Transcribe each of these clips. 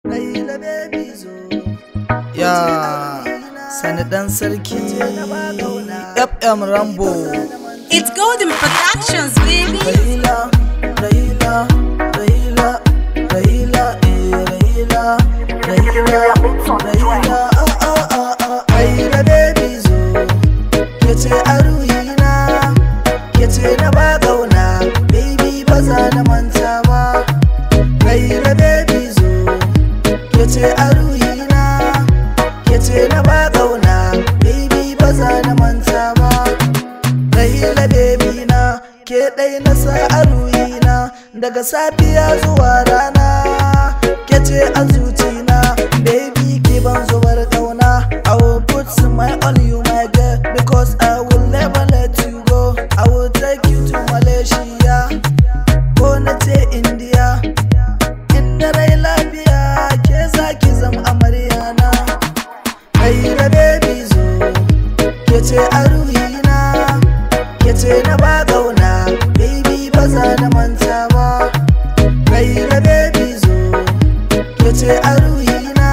Ya sani dan sarki FM Rambo It's Golden Productions, baby. Rahila, Rahila, Rahila, Rahila, eh, Rahila, Rahila, Rahila, ah, ah, ah, ah, Rahila baby zo, yace a ruhina, yace na ba kauna, baby ba za na manta ba. Rahila baby zo, yace a ruhina, yace na ba kauna, baby ba za na manta ba. Rahila baby na ke ɗai na sa a ruhina daga safiya zuwa rana ke ce a zucina baby ki ban zubar kauna I will put my on you my girl because I will never let you go I will take you to Malaysia ko na ce India inda rai lafiya ke za ki zama amaryana Rahila baby zo ke ce a ruhina yace na ba kauna baby ba za na manta ba Raila baby zo yace a ruhina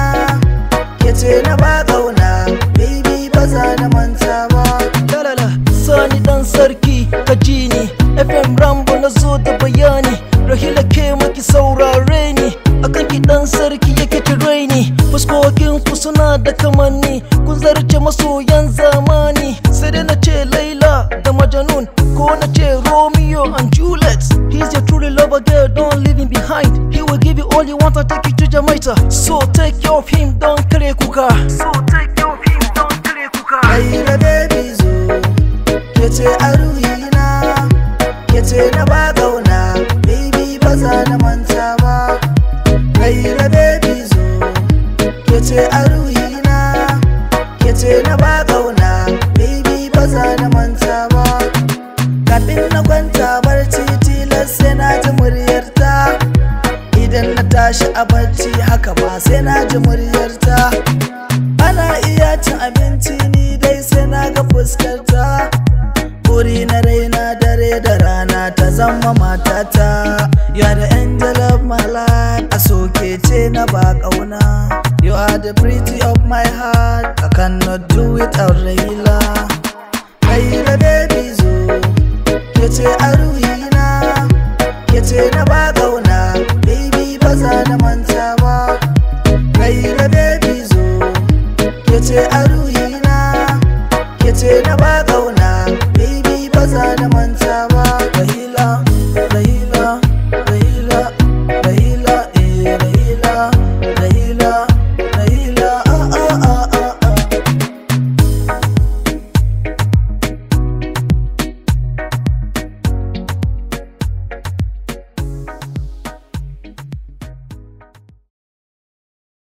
yace na ba kauna baby ba za na manta ba Lalala, sani dan sarki ka ji ni FM Rambo na zo da bayani Rahila ke maki saurare ni akan ki dan sarki yake tire ni fuskokin ku suna da kamanni kun zarce masoyan zamani sai dai na ce Laila da Majanun ko na ce Romeo and Juliet He's your truly lover girl don't leave him behind He will give you all you want and take you to Jamaica So take care of him don't kare kuka So take care of him don't kare kuka Raila baby zo yace a ruhina yace na ba kauna baby ba za na manta ba Raila baby zo yace a ruhina yace na ba kauna baby ba za na manta ba kafin na kwanta barci tilas sai na ji muryarta idan na tashi a barci haka ba sai na ji muryarta ana iya cin abinci ni dai sai na ga fuskarta buri na raina dare da rana ta zama matata you are the angel of my life a soke ce na ba kauna you are the pretty of my heart I cannot do without Raila Raila baby zo yace a ruhina yace na ba kauna baby ba za na manta ba Raila baby zo yace a ruhina